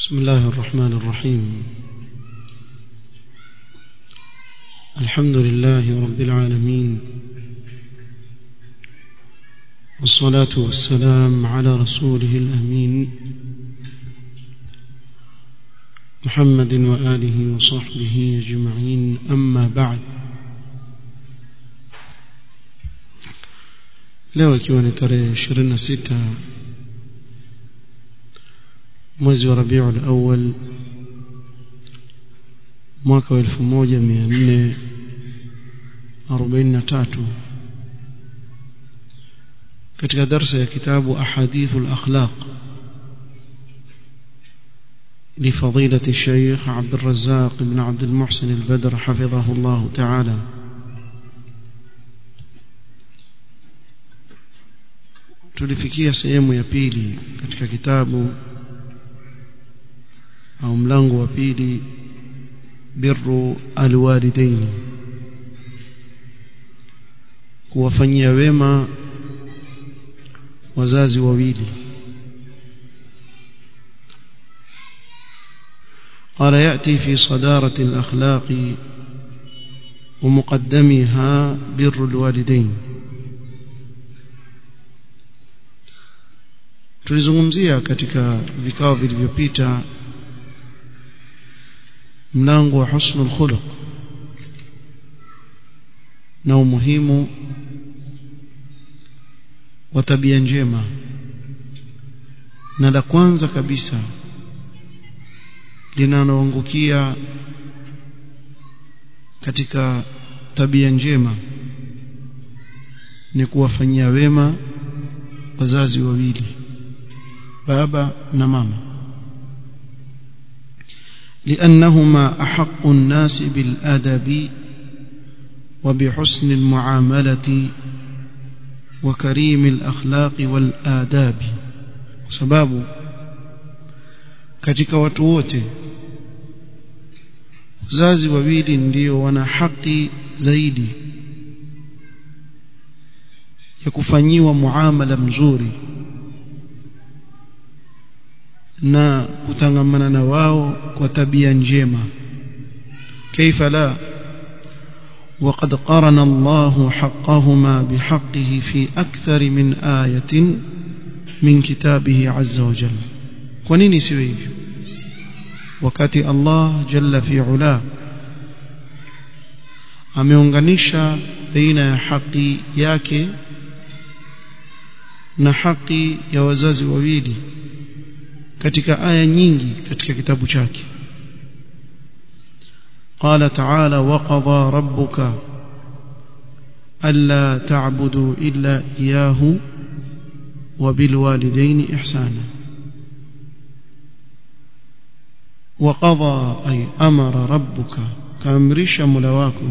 بسم الله الرحمن الرحيم الحمد لله رب العالمين والصلاة والسلام على رسوله الأمين محمد وآله وصحبه أجمعين أما بعد leo ikiwa ni tarehe 26 mwezi wa Rabiul Awwal mwaka wa 1443 katika darsa ya kitabu Ahadithul Akhlaq لفضيلة الشيخ عبد الرزاق بن عبد المحسن البدر حفظه الله تعالى tulifikia sehemu ya pili katika kitabu au mlango wa pili birru alwalidain kuwafanyia wema wazazi wawili قال يأتي في صدارة الأخلاق ومقدمها بر الوالدين tulizungumzia katika vikao vilivyopita mlango wa husnul khuluq na umuhimu wa tabia njema na la kwanza kabisa linaloangukia katika tabia njema ni kuwafanyia wema wazazi wawili baba na mama لأنهما أحق الناس بالأدب وبحسن المعاملة وكريم الأخلاق والآداب سباب katika watu wote wazazi wawili ndio wana haki zaidi ya kufanyiwa muamala mzuri na kutangamana na wao kwa tabia njema كيف لا وقد قرن الله حقهما بحقه في أكثر من آية من كتابه عز وجل kwanini siwe hivyo wakati Allah jalla fi ula ameunganisha baina ya haki yake na haki ya wazazi wawili katika aya nyingi katika kitabu chake قال تعالى وقضى ربك ألا تعبدوا إلا إياه وبالوالدين إحسانا وقضى أي أمر ربك كامرش ملواكم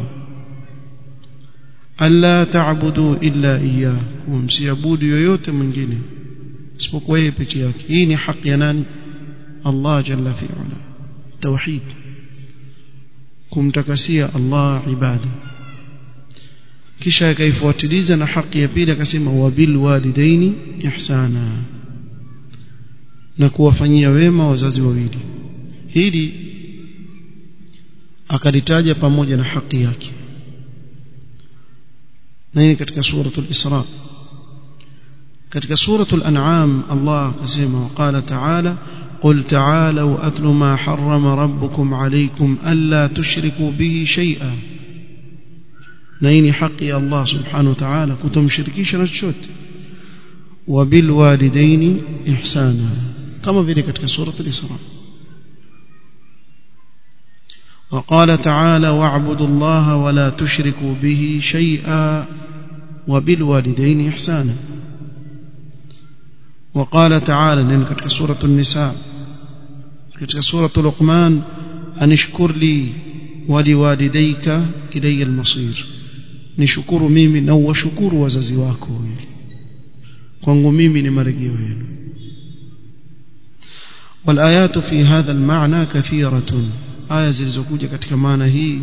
ألا تعبدوا إلا إياه ومسيبود يويوت من جنه isipokuwa yeye peke yake hii ni haki ya nani Allah jalla fi ula tauhid kumtakasia Allah ibada kisha akaifuatiliza na haki ya pili akasema wabil walidaini ihsana na kuwafanyia wema wazazi wawili hili akalitaja pamoja na haki yake na hii katika suratul Isra katika suratul an'am Allah akasema waqala ta'ala قل تعالوا أتل ما حرم ربكم عليكم ألا تشركوا به شيئا نين حقي الله سبحانه وتعالى كنتم شركيش نشوت وبالوالدين إحسانا كما في ذلك سورة الإسراء وقال تعالى واعبدوا الله ولا تشركوا به شيئا وبالوالدين إحسانا وقال تعالى لأن كتك سورة النساء كتك سورة لقمان أن اشكر لي ولوالديك إلي المصير نشكر ميمي نو وشكر وززي wako kwangu mimi ni marejeo yenu والآيات في هذا المعنى كثيرة aya zilizokuja katika maana hii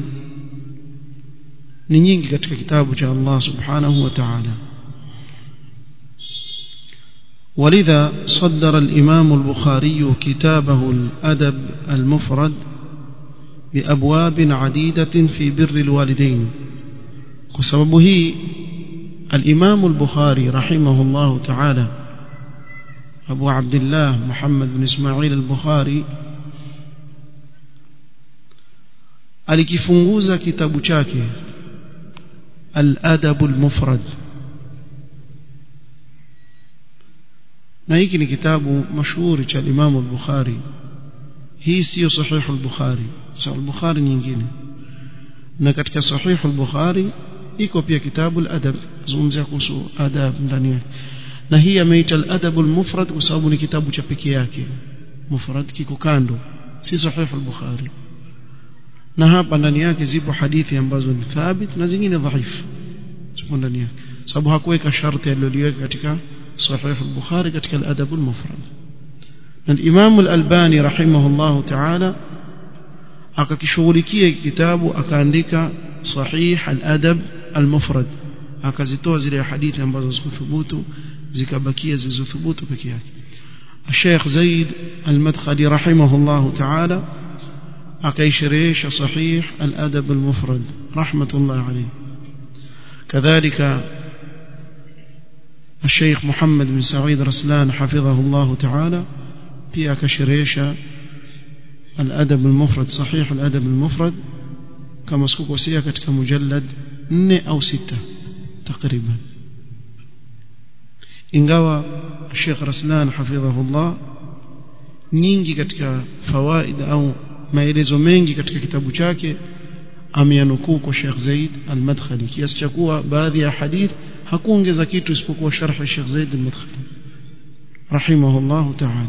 ni nyingi katika kitabu cha Allah subhanahu wa ta'ala ولذا صدر الإمام البخاري كتابه الأدب المفرد بأبواب عديدة في بر الوالدين وسببه الإمام البخاري رحمه الله تعالى أبو عبد الله محمد بن إسماعيل البخاري alikifunguza kitabu chake al-adab al-mufrad na hiki ni kitabu mashuhuri cha Imam al-Bukhari hii sio sahih al-Bukhari sahih al-Bukhari nyingine na katika sahih al-Bukhari iko pia kitabu al-adab zungumzia kuhusu adab ndani yake na hii ameita al-adab al-mufrad kwa sababu ni kitabu cha pekee yake mufrad kiko kando si sahih al-Bukhari na hapa ndani yake zipo hadithi ambazo ni thabit na zingine dhaifu zipo ndani yake sababu hakuweka sharti aliloliweka katika sahih al-Bukhari katika al-adab al-mufrad na Imam al-Albani rahimahullah ta'ala akakishughulikia kitabu akaandika sahih al-adab al-mufrad akazitoa zile hadithi ambazo zikuthubutu zikabakia zilizothubutu peke yake الشيخ زيد المدخلي رحمه الله تعالى أكيشريش صحيح الأدب المفرد رحمة الله عليه كذلك الشيخ محمد بن سعيد رسلان حفظه الله تعالى في أكشريش الأدب المفرد صحيح الأدب المفرد كما سكوك وسيكت كمجلد ني أو ستة تقريبا ingawa Sheikh Raslan hafidhahullah nyingi katika fawaida au maelezo mengi katika kitabu chake ameyanukuu kwa Sheikh Zaid al-Madkhali kiasi cha kuwa baadhi ya hadith hakuongeza kitu isipokuwa sharh ya Sheikh Zaid al-Madkhali rahimahullah ta'ala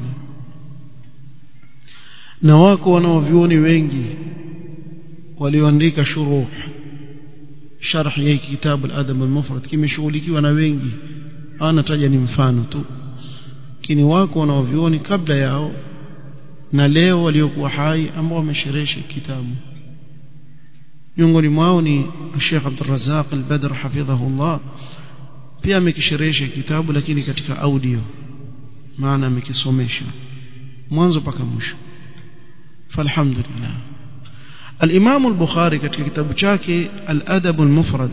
na wako wanaovioni wengi walioandika shuruh sharh ya kitabu al-adab al-mufrad kimeshughulikiwa na wengi anataja ni mfano tu lakini wako wanaovioni kabla yao na leo waliokuwa hai ambao wamesherehesha kitabu miongoni mwao ni Sheikh Abdul Razzaq Al-Badr hafidhahullah pia amekisherehesha kitabu lakini katika audio maana amekisomesha mwanzo mpaka mwisho falhamdulillah al-Imam al-Bukhari katika kitabu chake Al-Adab al-Mufrad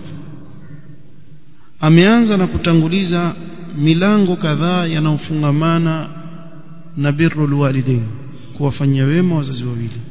ameanza na kutanguliza milango kadhaa yanayofungamana na birrul walidain kuwafanyia wema wazazi wawili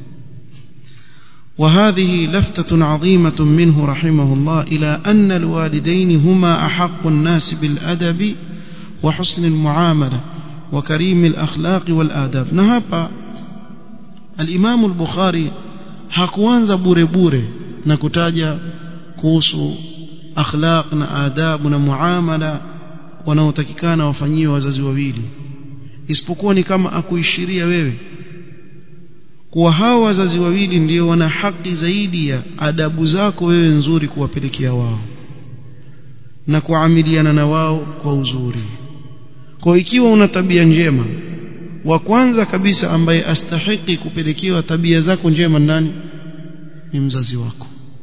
وهذه لفتة عظيمة منه رحمه الله إلى أن الوالدين هما أحق الناس بالأدب وحسن المعاملة وكريم الأخلاق والآداب نهابا الإمام البخاري hakuanza bure bure na kutaja kuhusu akhlaq na adabu na muamala wanaotakikana wafanyiwe wazazi wawili isipokuwa ni kama akuishiria wewe kuwa hawa wazazi wawili ndio wana haki zaidi ya adabu zako wewe nzuri kuwapelekea wao na kuamiliana na wao kwa uzuri kwa ikiwa una tabia njema wa kwanza kabisa ambaye astahiki kupelekewa tabia zako njema nani ni mzazi wako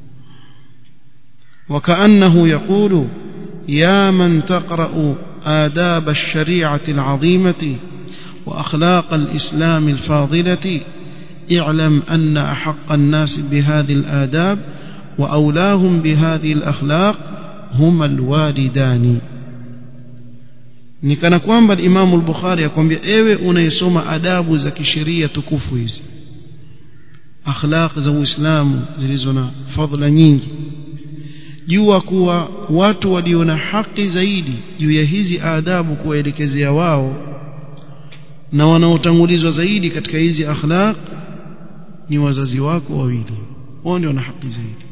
وكأنه يقول يا من تقرأ آداب الشريعة العظيمة وأخلاق الإسلام الفاضلة اعلم أن أحق الناس بهذه الآداب وأولاهم بهذه الأخلاق هما الوالدان nikana kwamba Imamu al-Bukhari akwambia ewe unayesoma adabu za kisheria tukufu hizi akhlaq za Uislamu zilizo na fadhila nyingi jua kuwa watu walio na haki zaidi juu ya hizi adabu kuwaelekezea wao na wanaotangulizwa zaidi katika hizi akhlaq ni wazazi wako wawili wao ndio wana haki zaidi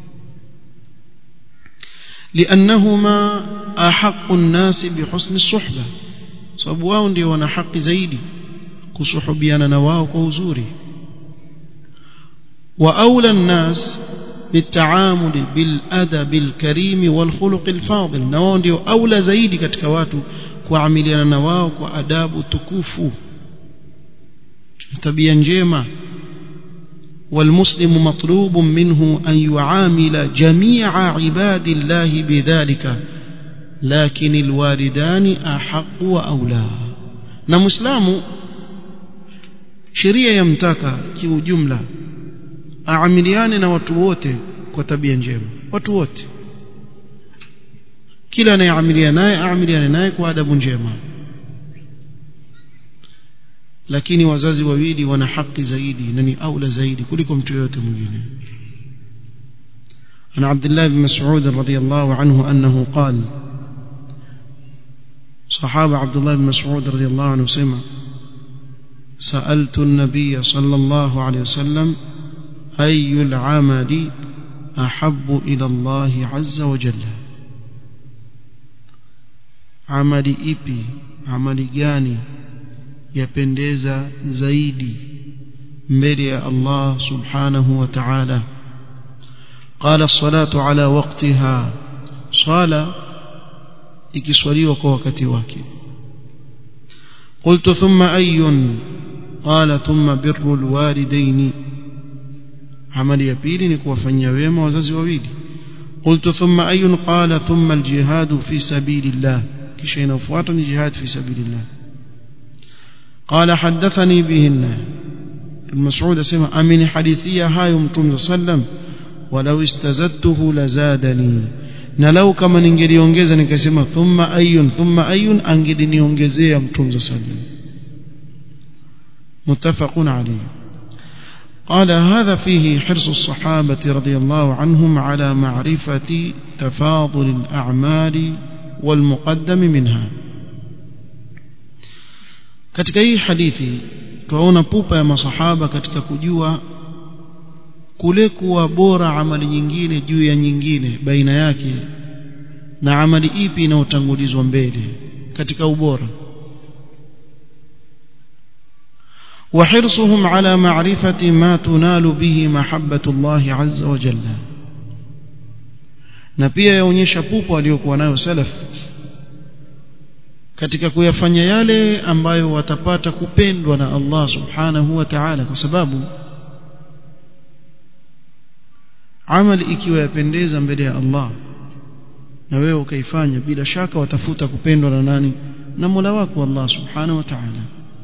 لأنهما أحق الناس بحسن الصحبة sababu wao ndio wana haki zaidi kusuhubiana na wao kwa uzuri wa aula الناس بالتعامل بالادب الكريم والخلق الفاضل na wao ndio aula zaidi katika watu kuamiliana na wao kwa adabu tukufu tabia njema والمسلم مطلوب منه أن يعامل جميع عباد الله بذلك لكن الوالدان أحق وأولى na muislamu sheria yamtaka kiujumla aamiliane na watu wote kwa tabia njema watu wote kila anayeamiliana naye aamiliane naye kwa adabu njema lakini wazazi wawili wana haki zaidi na ni aula zaidi kuliko mtu yote mwingine عن عبد الله بن مسعود رضي الله عنه أنه قال صحابة عبد الله بن مسعود رضي الله عنه سمع سألت النبي صلى الله عليه وسلم أي العمل أحب إلى الله عز وجل عمل إبي عمل جاني yapendeza zaidi mbele ya Allah subhanahu wa ta'ala qala salatu ala waqtiha sala ikiswaliwa kwa wakati wake qultu thumma ayyun qala thumma birru alwalidain amali ya pili ni kuwafanyia wema wazazi wawili qultu thumma ayyun qala thumma aljihad fi sabilillah kisha inafuata ni jihad fi sabilillah قال حدثني بهن المسعود سمع أمن حديثية هاي متوم صلى الله عليه وسلم ولو استزدته لزادني na lau kama ningeliongeza nikasema thumma ayun thumma ayun angeliniongezea mtume sallam muttafaqun alayhi قال هذا فيه حرص الصحابة رضي الله عنهم على معرفة تفاضل الأعمال والمقدم منها katika hii hadithi tunaona pupa ya masahaba katika kujua kule kuwa bora amali nyingine juu ya nyingine baina yake na amali ipi inayotangulizwa mbele katika ubora وحرصهم على معرفة ما تنال به محبة الله عز وجل na pia yaonyesha pupa aliyokuwa nayo salaf katika kuyafanya yale ambayo watapata kupendwa na Allah subhanahu wa ta'ala kwa sababu amali ikiwa yapendeza mbele ya Allah na wewe ukaifanya bila shaka watafuta kupendwa na nani na Mola wako Allah subhanahu wa ta'ala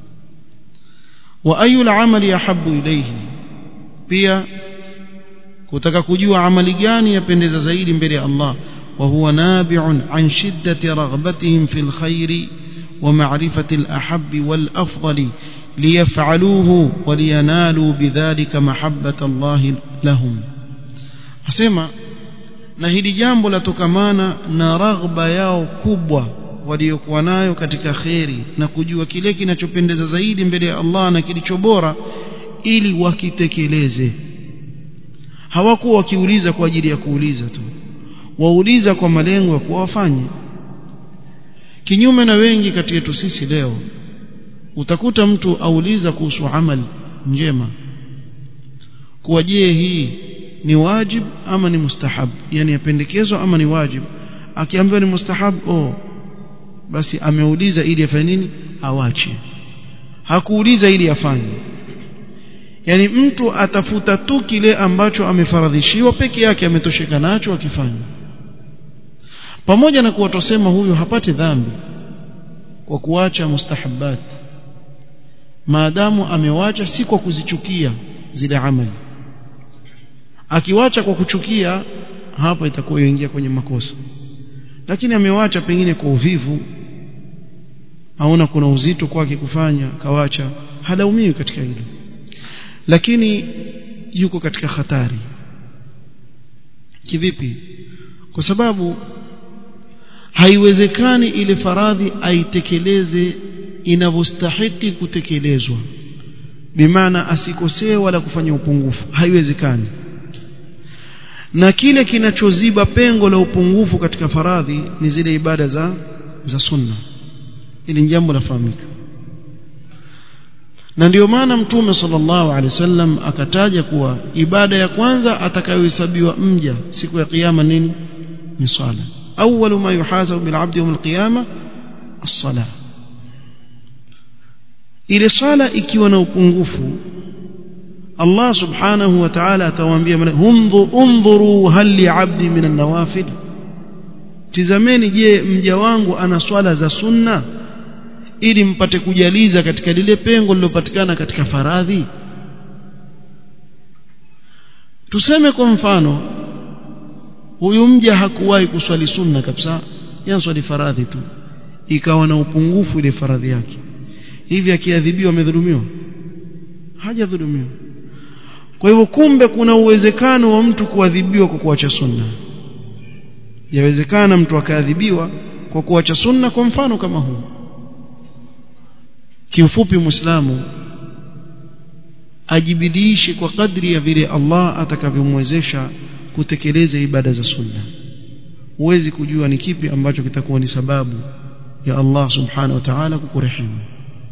wa ayu al-amali yahabbu ilayhi pia kutaka kujua amali gani yapendeza zaidi mbele ya Allah وهو نابع عن شدة رغبتهم في الخير ومعرفة الأحب والأفضل ليفعلوه ولينالوا بذلك محبة الله لهم أسمع na hili jambo latokamana na raghba yao kubwa waliokuwa nayo katika kheri na kujua kile kinachopendeza zaidi mbele ya Allah na kilicho bora ili wakitekeleze hawakuwa wakiuliza kwa ajili ya kuuliza tu wauliza kwa malengo ya kuwafanye kinyume na wengi kati yetu sisi leo utakuta mtu auliza kuhusu amali njema kuwa je hii ni wajib ama ni mustahab yani yapendekezwa ama ni wajib akiambiwa ni mustahab oh basi ameuliza ili afanye nini awache hakuuliza ili afanye yani mtu atafuta tu kile ambacho amefaradhishiwa peke yake ametosheka nacho akifanya pamoja na kuwa tusema huyu hapati dhambi kwa kuacha mustahabbat maadamu amewacha si kwa kuzichukia zile amali akiwacha kwa kuchukia hapa itakuwa yoingia kwenye makosa lakini amewacha pengine kwa uvivu aona kuna uzito kwake kufanya kawacha halaumiwi katika hilo lakini yuko katika hatari kivipi kwa sababu haiwezekani ile faradhi aitekeleze inavyostahiki kutekelezwa bimaana asikosee wala kufanya upungufu haiwezekani na kile kinachoziba pengo la upungufu katika faradhi ni zile ibada za za sunna ili jambo lafahamika na ndio maana mtume sallallahu alaihi wasallam akataja kuwa ibada ya kwanza atakayohesabiwa mja siku ya kiyama nini ni swala awwalu ma yuhasabu bil abdi yawm al qiyama as-salah ile swala ikiwa na upungufu Allah subhanahu wa ta'ala atawaambia undhuru hal li abdi min an-nawafil tizameni je mja wangu ana swala za sunna ili mpate kujaliza katika lile pengo lilopatikana katika faradhi tuseme kwa mfano huyu mja hakuwahi kuswali sunna kabisa yanaswali faradhi tu ikawa na upungufu ile faradhi yake hivi akiadhibiwa amedhulumiwa hajadhulumiwa kwa hivyo kumbe kuna uwezekano wa mtu kuadhibiwa kwa kuacha sunna yawezekana mtu akaadhibiwa kwa kuacha sunna kwa mfano kama huu kiufupi muislamu ajibidiishe kwa kadri ya vile Allah atakavyomwezesha kutekeleza ibada za sunna huwezi kujua ni kipi ambacho kitakuwa ni sababu ya Allah subhanahu wa ta'ala kukurehemu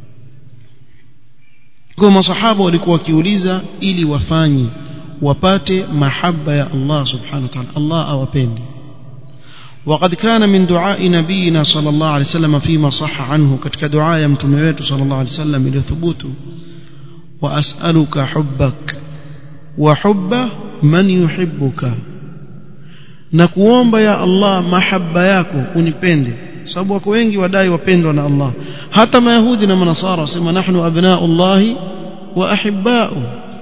kwa masahaba walikuwa wakiuliza ili wafanye wapate mahaba ya Allah subhanahu wa ta'ala Allah awapende وقد كان من دعاء نبينا صلى الله عليه وسلم فيما صح عنه كتك دعاء يمتميته صلى الله عليه وسلم إلى ثبوته وأسألك حبك وحب من يحبك نكوomba ya Allah mahaba yako unipende sababu wako wengi wadai wapendwa na Allah hata mayahudi na manasara wasema nahnu abnaullahi wa ahibba'u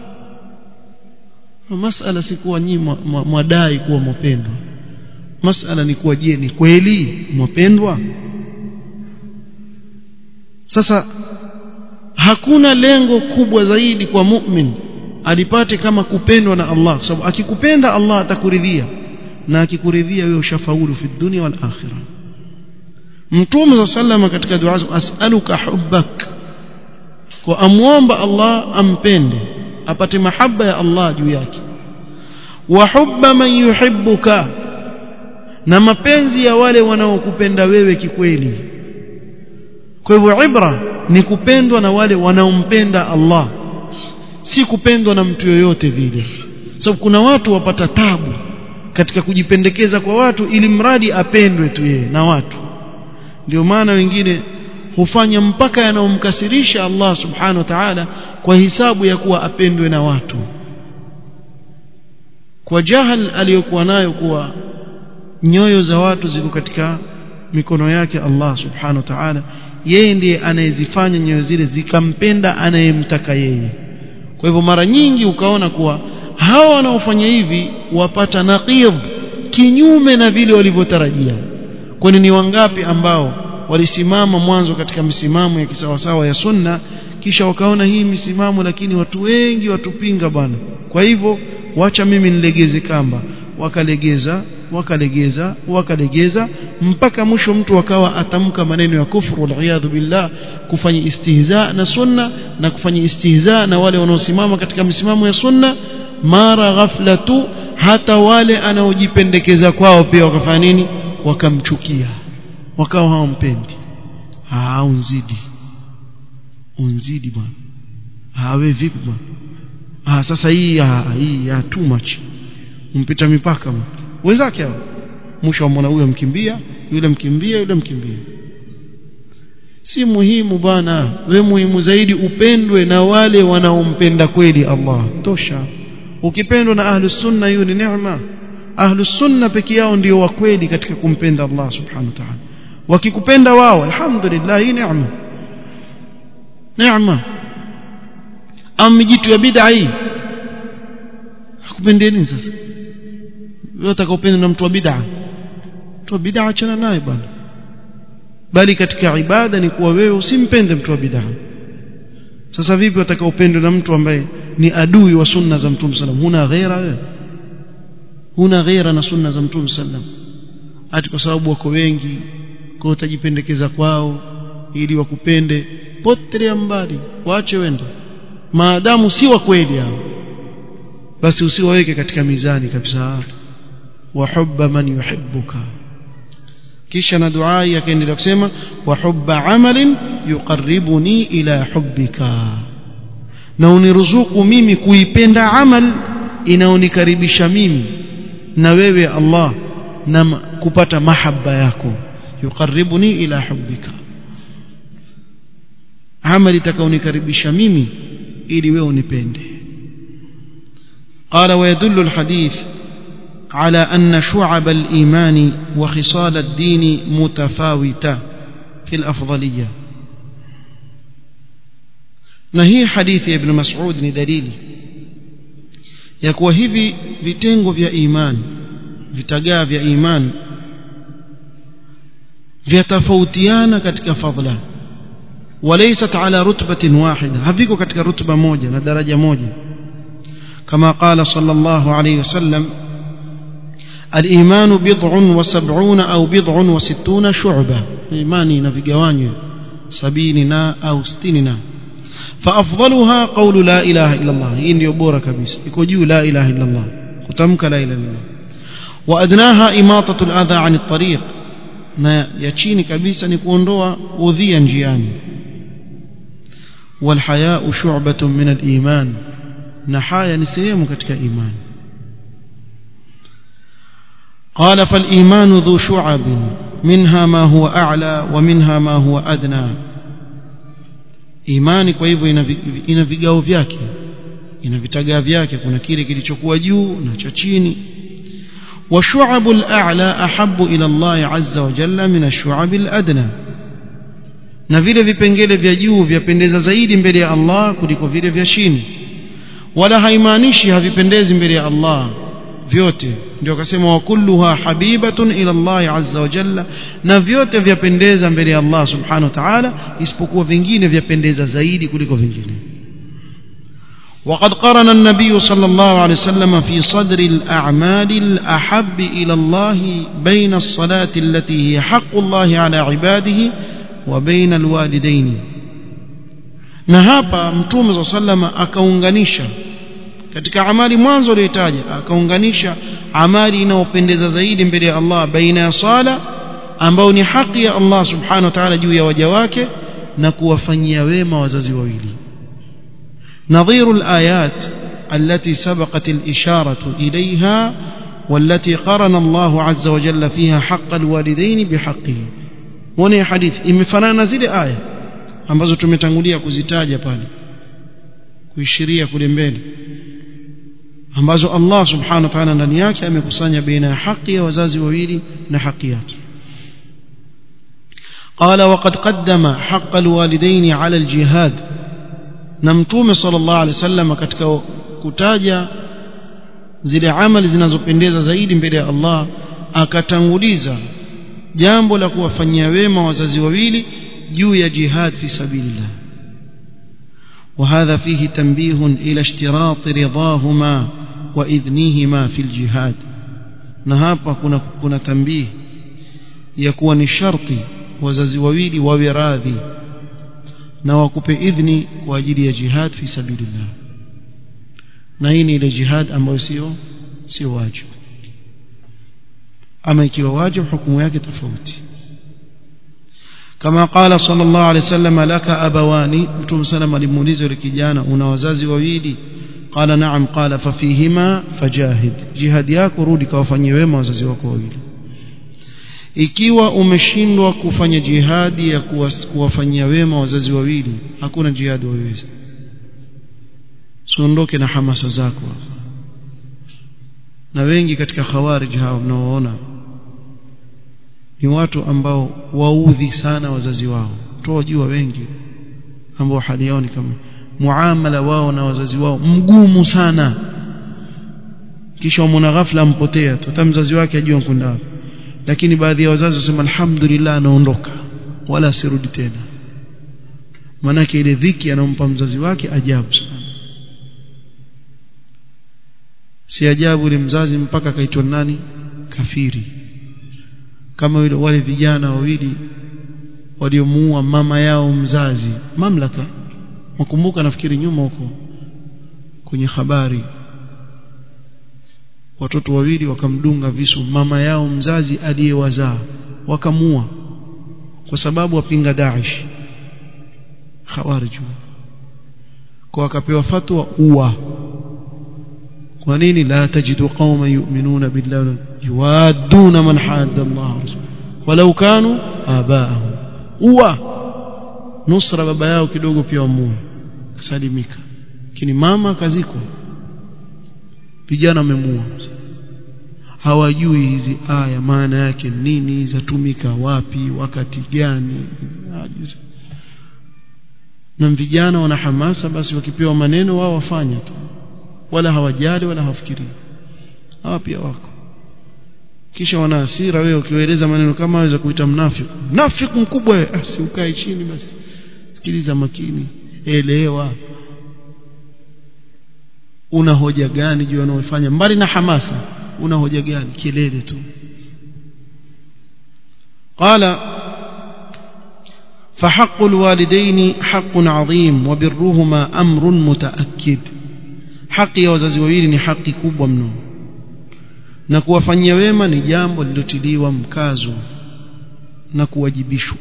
masala si kuwa nyinyi mwadai kuwa mwapendwa masala ni kuwa je ni kweli mwapendwa sasa hakuna lengo kubwa zaidi kwa mu'min alipate kama kupendwa na Allah kwa sababu akikupenda Allah atakuridhia na akikuridhia wewe ushafaulu fi dunia wal akhirah Mtume sallama katika dua as'aluka hubbak kwa amwomba Allah ampende apate mahaba ya Allah juu yake wa hubba man yuhibbuka na mapenzi ya wale wanaokupenda wewe kikweli kwa hivyo ibra ni kupendwa na wale wanaompenda Allah si kupendwa na mtu yoyote vile sababu so, kuna watu wapata tabu katika kujipendekeza kwa watu ili mradi apendwe tu yeye na watu ndio maana wengine hufanya mpaka yanayomkasirisha Allah subhanahu wa ta'ala kwa hisabu ya kuwa apendwe na watu kwa jahal aliyokuwa nayo kuwa nyoyo za watu ziko katika mikono yake Allah subhanahu wa ta'ala yeye ndiye anayezifanya nyoyo zile zikampenda anayemtaka yeye kwa hivyo mara nyingi ukaona kuwa hawa wanaofanya hivi wapata naqidh kinyume na vile walivyotarajia kwani ni wangapi ambao walisimama mwanzo katika misimamo ya kisawasawa ya sunna kisha wakaona hii misimamo lakini watu wengi watupinga bwana kwa hivyo wacha mimi nilegeze kamba wakalegeza wakalegeza wakalegeza mpaka mwisho mtu akawa atamka maneno ya kufru waliyadhu billah kufanya istihza na sunna na kufanya istihza na wale wanaosimama katika misimamo ya sunna mara ghafla tu hata wale anaojipendekeza kwao pia wakafanya nini wakamchukia wakawa hawampendi ah unzidi unzidi bwana ah wewe vipi bwana ah sasa hii ah, hii ah, too much umpita mipaka bwana wenzake hao mwisho wa mwana huyo mkimbia yule mkimbia yule mkimbia si muhimu bwana we muhimu zaidi upendwe na wale wanaompenda kweli Allah tosha ukipendwa na ahlus sunna hiyo ni neema ahlus sunna peke yao ndio wa kweli katika kumpenda Allah subhanahu wa ta'ala wakikupenda wao alhamdulillah hii neema neema amijitu ya bid'a hii hakupendeni sasa wewe utakaopenda na mtu wa bid'a mtu wa bid'a achana naye bwana bali katika ibada ni kuwa wewe usimpende mtu wa bid'a sasa vipi utakaopendwa na mtu ambaye ni adui wa sunna za mtume sallam huna ghaira wewe huna ghaira na sunna za mtume sallam ati kwa sababu wako wengi kwa utajipendekeza kwao ili wakupende potelea mbali waache wende maadamu si wa kweli hao basi usiwaweke katika mizani kabisa wa hubba man yuhibbuka kisha na dua yakaendelea kusema wa hubba amalin yuqarribuni ila hubbika na uniruzuku mimi kuipenda amal inaonikaribisha mimi na wewe Allah na kupata mahaba yako yuqarribuni ila hubbika amali itakaonikaribisha mimi ili wewe unipende قال ويدل الحديث على أن شعب الإيمان وخصال الدين متفاوتة في الأفضلية na hii hadithi ya ibn Mas'ud ni dalili ya kuwa hivi vitengo vya imani vitagaa vya imani vyatofautiana katika fadhila وليست على رتبة واحدة haviko katika rutba moja na daraja moja كما قال صلى الله عليه وسلم الإيمان بضع وسبعون أو بضع وستون شعبة إيماني نفقواني سبيننا أو ستيننا فأفضلها قول لا إله إلا الله إن يبور كبيس يكوجيو لا إله إلا الله كتمك لا إله إلا الله وأدناها إماطة الأذى عن الطريق na ya chini kabisa ni kuondoa udhia njiani walhayau shu'batun min al-iman na haya ni sehemu katika imani قال فالإيمان ذو شعب منها ما هو أعلى ومنها ما هو أدنى imani kwa hivyo ina vigao vyake ina vitagaa vyake kuna kile kilichokuwa juu na cha chini وشعب الأعلى أحب إلى الله عز وجل من الشعب الأدنى na vile vipengele vya juu vyapendeza zaidi mbele ya Allah kuliko vile vya chini wala haimaanishi havipendezi mbele ya Allah vyote ndio akasema wa kulluha habibatun ila Allah azza wa jalla na vyote vyapendeza mbele ya Allah subhanahu wa ta'ala isipokuwa vingine vyapendeza zaidi kuliko vingine وقد قرن النبي صلى الله عليه وسلم في صدر الأعمال الأحب إلى الله بين الصلاة التي هي حق الله على عباده وبين الوالدين na hapa mtume saa salama akaunganisha katika amali mwanzo aliyotaja akaunganisha amali inayopendeza zaidi mbele ya Allah baina ya sala ambayo ni haki ya Allah subhanahu wa ta'ala juu ya waja wake na kuwafanyia wema wazazi wawili نظير الآيات التي سبقت الإشارة إليها والتي قرن الله عز وجل فيها حق الوالدين بحقه وني حديث imefanana zile aya ambazo tumetangulia kuzitaja pale kuishiria kule mbele ambazo Allah subhanahu wa ta'ala ndani yake amekusanya baina ya haki ya wazazi wawili na haki yake قال وقد قدم حق الوالدين على الجهاد na mtume sallallahu alaihi wasallam katika kutaja zile amali zinazopendeza zaidi mbele ya Allah akatanguliza jambo la kuwafanyia wema wazazi wawili juu ya jihad fi sabilillah وهذا فيه تنبيه إلى اشتراط رضاهما وإذنهما في الجهاد نهابا كنا كنا تنبيه يكون الشرط wazazi wawili wawe radhi na wakupe idhni kwa ajili ya jihad fi sabilillah na hii ni ile jihad ambayo sio sio wajibu ama ikiwa wajibu hukumu yake tofauti kama qala sallallahu alaihi wasallam laka abawani mtume sallam alimuuliza yule kijana una wazazi wawili qala na'am qala fafihima fajahid jihad yako rudi kawafanyie wema wazazi wako wawili ikiwa umeshindwa kufanya jihadi ya kuwafanyia wema wazazi wawili hakuna jihadi waweza siondoke na hamasa zako na wengi katika khawarij hao mnaoona ni watu ambao waudhi sana wazazi wao tuwajua wengi ambao hali yao ni kama muamala wao na wazazi wao mgumu sana kisha umona ghafla mpotea tu mzazi wake ajua kwenda wapi lakini baadhi ya wazazi wasema alhamdulillah anaondoka wala asirudi tena manake ile dhiki anampa mzazi wake ajabu sana si ajabu ile mzazi mpaka akaitwa nani kafiri kama wale, wale vijana wawili waliomuua mama yao mzazi mamlaka makumbuka nafikiri nyuma huko kwenye habari watoto wawili wakamdunga visu mama yao mzazi aliyewazaa wakamua kwa sababu wapinga Daesh khawarij kwa wakapewa fatwa uwa kwa nini la tajidu qauma yu'minuna billahi yuwaduna man hadda Allah walau kanu abaahum uwa nusra baba yao kidogo pia wamua kasalimika lakini mama kaziko vijana wamemua hawajui hizi aya maana yake nini zatumika wapi wakati gani na vijana wana hamasa basi wakipewa maneno wao wafanya tu wala hawajali wala hawafikirii hawa pia wako kisha wana hasira wewe ukiwaeleza maneno kama waweza kuita mnafiki mnafiki mkubwa ah, si ukae chini basi sikiliza makini elewa una hoja gani juu wanaofanya mbali na hamasa una hoja gani kelele tu قال فحق الوالدين حق عظيم وبرهما أمر متأكد حق ya wazazi wawili ni haki kubwa mno na kuwafanyia wema ni jambo lilotiliwa mkazo na kuwajibishwa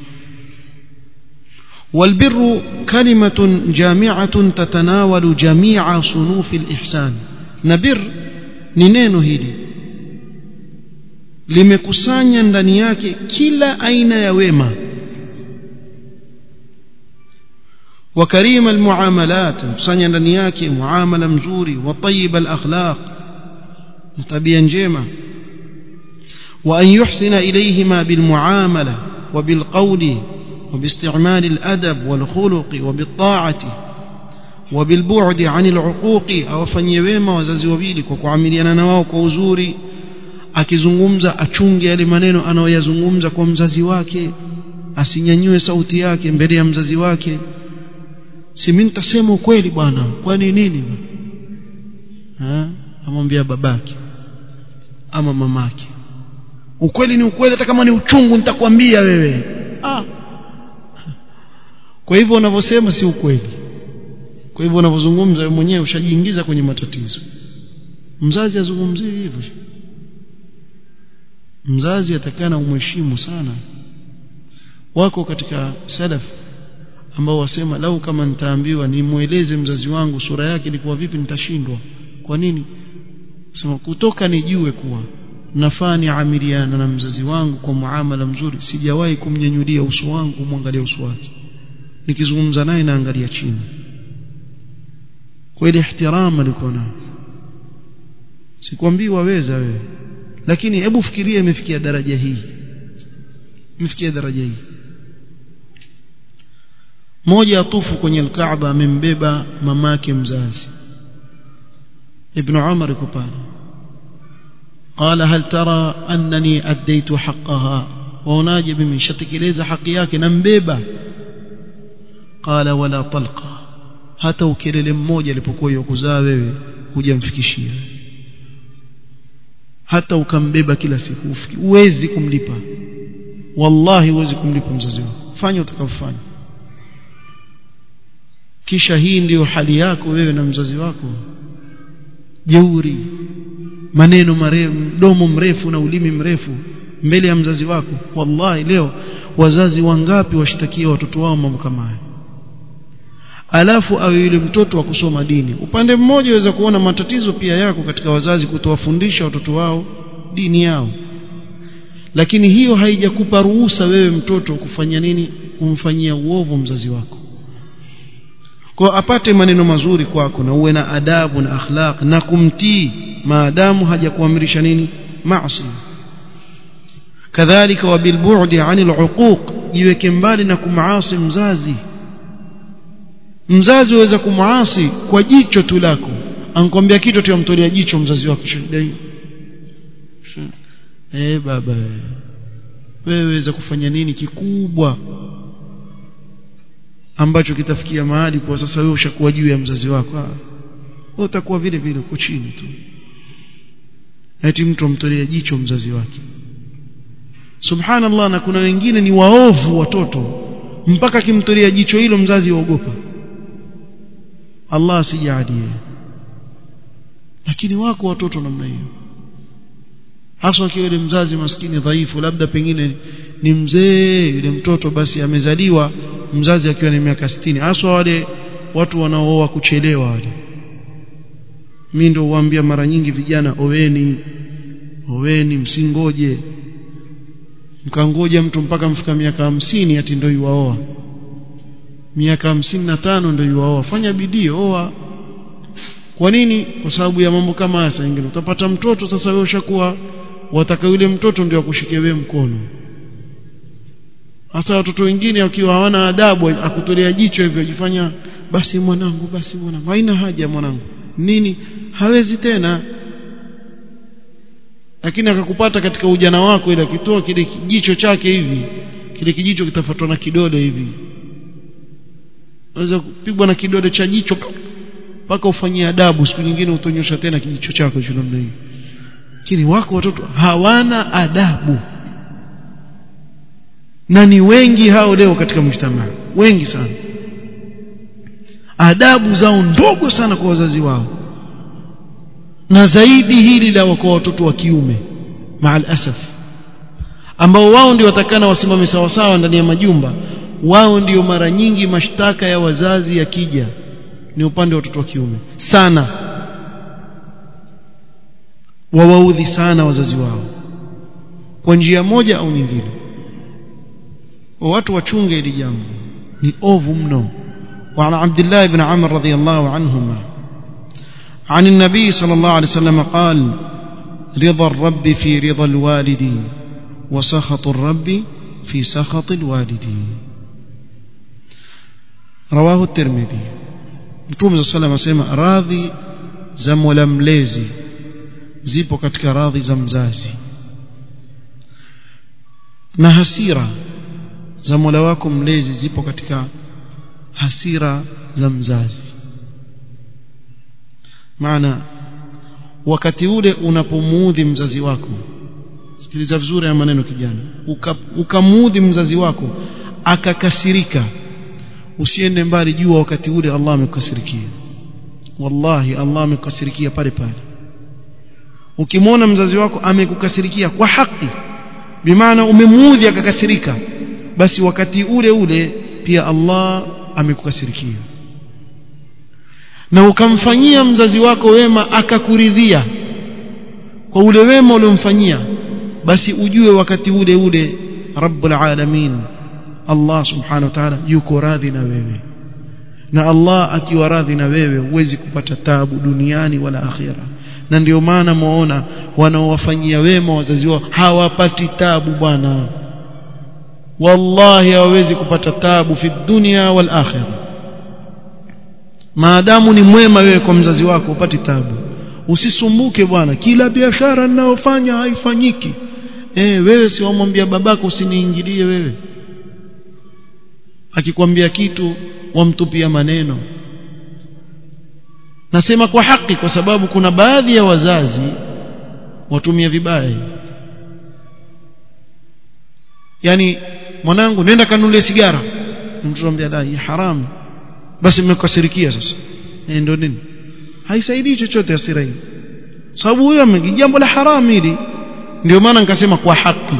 والبر كلمة جامعة تتناول جميع صنوف الإحسان نبر ni neno hili limekusanya ndani yake kila aina ya wema وكريم المعاملات kusanya ndani yake muamala mzuri wa tayyib al-akhlaq tabia njema وأن يحسن إليهما بالمعاملة وبالقول وباستعمال الأدب والخلق وبالطاعة وبالبعد عن العقوق أو فنيويما وزازي وبيلك وكعمليانا نواو كوزوري akizungumza achunge yale maneno anayoyazungumza kwa mzazi wake asinyanyue sauti yake mbele ya mzazi wake si mimi nitasema ukweli bwana kwani nini ha amwambia babake ama mamake ukweli ni ukweli hata kama ni uchungu nitakwambia wewe ah kwa hivyo unavyosema si ukweli kwa hivyo unavyozungumza wewe mwenyewe ushajiingiza kwenye matatizo mzazi azungumzie hivyo mzazi atakana umheshimu sana wako katika salaf ambao wasema lau kama nitaambiwa nimweleze mzazi wangu sura yake ilikuwa vipi nitashindwa kwa nini sema kutoka nijue kuwa nafaa niamiliana na mzazi wangu kwa muamala mzuri sijawahi kumnyanyulia uso wangu kumwangalia uso wake nikizungumza naye naangalia chini kwa ile ihtirama alikuwa nayo sikwambii waweza wewe lakini hebu fikiria imefikia daraja hii imefikia daraja hii moja atufu kwenye alkaaba amembeba mamake mzazi ibn umar yuko pale قال هل ترى أنني أديت حقها waonaje mimi nishatekeleza haki yake nambeba qala wala talqa hata ukelele mmoja alipokuwa yokuzaa wewe hujamfikishia hata ukambeba kila siku huwezi kumlipa wallahi huwezi kumlipa mzazi wako fanya utakavyofanya kisha hii ndiyo hali yako wewe na mzazi wako jeuri maneno marefu mdomo mrefu na ulimi mrefu mbele ya mzazi wako wallahi leo wazazi wangapi washtakia watoto wao mambo kama haya alafu awe yule mtoto wa kusoma dini upande mmoja waweza kuona matatizo pia yako katika wazazi kutowafundisha watoto wao dini yao lakini hiyo haijakupa ruhusa wewe mtoto kufanya nini kumfanyia uovu mzazi wako kwa apate maneno mazuri kwako na uwe na adabu na akhlaq na kumtii maadamu hajakuamrisha nini maasi kadhalika wabilbu'di 'anil 'uquq jiweke mbali na kumaasi mzazi mzazi waweza kumuasi kwa jicho tu lako ankwambia kitu tuyamtolea jicho mzazi wako shida eh baba wewe waweza kufanya nini kikubwa ambacho kitafikia mahali kwa sasa wewe ushakuwa juu ya mzazi wako wewe utakuwa vile vile uko chini tu eti mtu amtolea jicho mzazi wake subhanallah na kuna wengine ni waovu watoto mpaka kimtolea jicho hilo mzazi waogopa Allah asijalie lakini wako watoto namna hiyo hasa akiwa yule mzazi maskini dhaifu labda pengine ni mzee yule mtoto basi amezaliwa mzazi akiwa na miaka 60 hasa wale watu wanaooa kuchelewa wale mimi ndio huambia mara nyingi vijana oweni oweni msingoje mkangoja mtu mpaka mfika miaka hamsini ati ndio yuwaoa miaka hamsini na tano ndio yuwaoa fanya bidii oa kwa nini kwa sababu ya mambo kama haya ingine utapata mtoto sasa wewe ushakuwa wataka yule mtoto ndio akushike wewe mkono hasa watoto wengine wakiwa hawana adabu akutolea jicho hivyo ajifanya basi mwanangu basi mwanangu haina haja mwanangu nini hawezi tena lakini akakupata katika ujana wako ile akitoa kile kijicho chake hivi kile kijicho kitafuatwa na kidole hivi unaweza kupigwa na kidole cha jicho mpaka ufanyie adabu siku nyingine utonyosha tena kijicho chako hicho namna hiyo lakini wako watoto hawana adabu na ni wengi hao leo katika mjtamaa wengi sana adabu zao ndogo sana kwa wazazi wao na zaidi hili la kwa watoto wa kiume maal asaf ambao wao ndio watakana wasimame sawa sawa ndani ya majumba wao ndio mara nyingi mashtaka ya wazazi yakija ni upande wa watoto wa kiume sana wawaudhi sana wazazi wao kwa njia moja au nyingine watu wachunge hili jambo ni ovu mno وعن عبد الله بن عمر رضي الله عنهما عن النبي صلى الله عليه وسلم قال رضا الرب في رضا الوالد وسخط الرب في سخط الوالد رواه الترمذي mtume صلى الله عليه وسلم radhi za mola mlezi zipo katika radhi za mzazi na hasira za mola wako mlezi zipo katika hasira za mzazi maana wakati ule unapomuudhi mzazi wako sikiliza vizuri ya maneno kijana ukamuudhi mzazi wako akakasirika usiende mbali jua wakati ule Allah amekukasirikia wallahi Allah amekukasirikia pale pale ukimwona mzazi wako amekukasirikia kwa haki bimaana umemuudhi akakasirika basi wakati ule ule pia Allah amekukasirikia na ukamfanyia mzazi wako wema akakuridhia kwa ule wema uliomfanyia basi ujue wakati ule ule rabbul alamin Allah subhanahu wa ta'ala yuko radhi na wewe na Allah akiwa radhi na wewe huwezi kupata tabu duniani wala akhira na ndio maana muona wanaowafanyia wema wazazi wao hawapati tabu bwana wallahi hawawezi kupata tabu fi dunya wal akhirah maadamu ni mwema wewe kwa mzazi wako upati tabu usisumbuke bwana kila biashara ninayofanya haifanyiki eh wewe si wamwambia babako usiniingilie wewe akikwambia kitu wamtupia maneno nasema kwa haki kwa sababu kuna baadhi ya wazazi watumia vibaya yani mwanangu nenda kanunulie sigara mtoto anambia la hii haramu basi mmekasirikia sasa eh ndio nini haisaidii chochote hasira hii sababu huyo jambo la haramu hili ndio maana nikasema kwa haki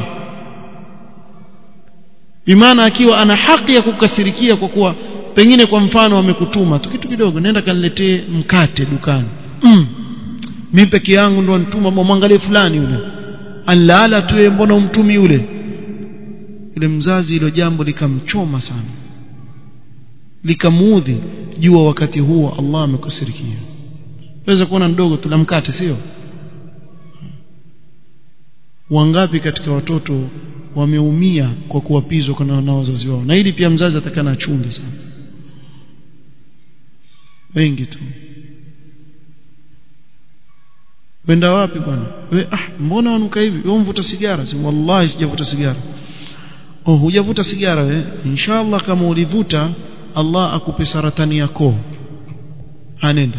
bimaana akiwa ana haki ya kukasirikia kwa kuwa pengine kwa mfano amekutuma tu kitu kidogo nenda kaniletee mkate dukani mm. mimi peke yangu ndo nituma mwangalie fulani yule anlala tu mbona umtumi yule yule mzazi hilo jambo likamchoma sana likamuudhi jua wakati huo Allah amekasirikia waweza kuona ndogo tu la mkate sio wangapi katika watoto wameumia kwa kuwapizwa na wazazi wao na hili pia mzazi atakana achunge sana wengi tu wenda wapi bwana we ah mbona wanuka hivi wewe mvuta sigara si wallahi sijavuta sigara oh hujavuta sigara we inshallah kama ulivuta Allah akupe saratani ya koo anenda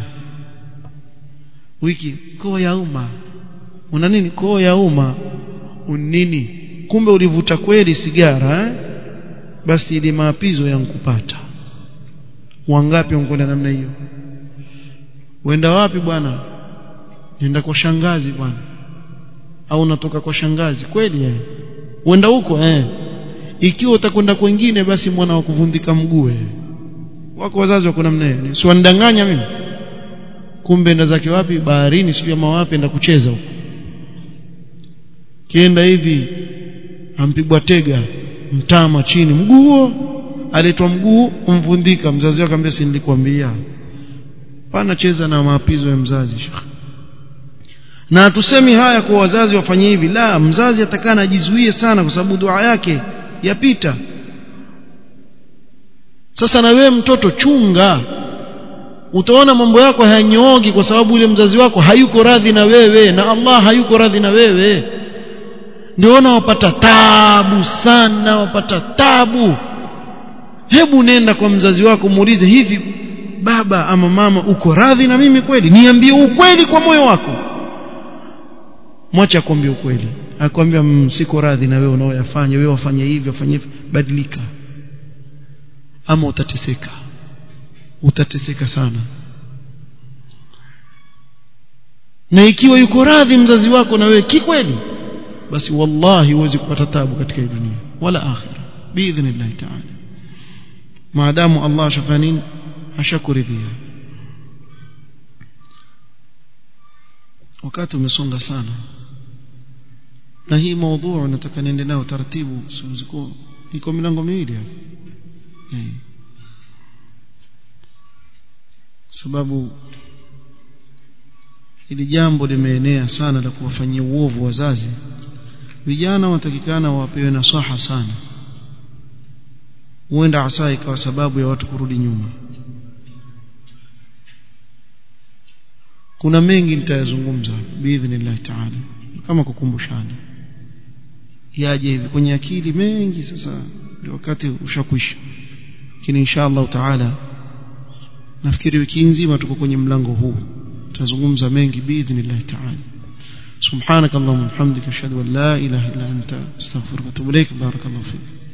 wiki koo ya umma una nini koo ya umma unini kumbe ulivuta kweli sigara eh? basi ili maapizo yankupata wangapi wankwenda namna hiyo uenda wapi bwana nenda kwa shangazi bwana au unatoka kwa shangazi kweli eh uenda huko eh ikiwa utakwenda kwingine basi mwana wa kuvundika mguu eh wako wazazi wako namna hiyo si wanidanganya mimi kumbe enda zake wapi baharini sijui ama wapi enda kucheza huko kienda hivi ampigwa tega mtama chini mguu aletwa mguu umvundika mzazi wake akamwambia si nilikwambia pana cheza na maapizo ya mzazi na tusemi haya kwa wazazi wafanye hivi la mzazi atakana ajizuie sana kwa sababu dua yake yapita sasa na wewe mtoto chunga utaona mambo yako hayanyooki kwa sababu yule mzazi wako hayuko radhi na wewe na Allah hayuko radhi na wewe ndio wapata tabu sana wapata tabu hebu nenda kwa mzazi wako muulize hivi baba ama mama uko radhi na mimi kweli niambie ukweli kwa moyo wako mwache akwambie ukweli akwambia siko radhi na wewe unaoyafanya wewe wafanye hivi wafanye hivi badilika ama utateseka utateseka sana na ikiwa yuko radhi mzazi wako na wewe kikweli basi wallahi huwezi kupata tabu katika hii dunia wala akhira biidhnillah ta'ala maadamu Allah ashafanya nini ashakuridhia wakati umesonga sana na hii maudhu nataka niende nayo taratibu sio iko milango miwili hapo hey. sababu hili jambo limeenea sana la kuwafanyia uovu wazazi vijana watakikana wapewe nasaha sana huenda hasa ikawa sababu ya watu kurudi nyuma kuna mengi nitayazungumza biidhnillah taala kama kukumbushana yaje hivi kwenye akili mengi sasa wakati ushakwisha lakini insha Allah taala nafikiri wiki nzima tuko kwenye mlango huu tutazungumza mengi biidhnillah taala سبحانك اللهم وبحمدك اشهد ان لا اله الا انت استغفرك واتوب اليك بارك الله فيك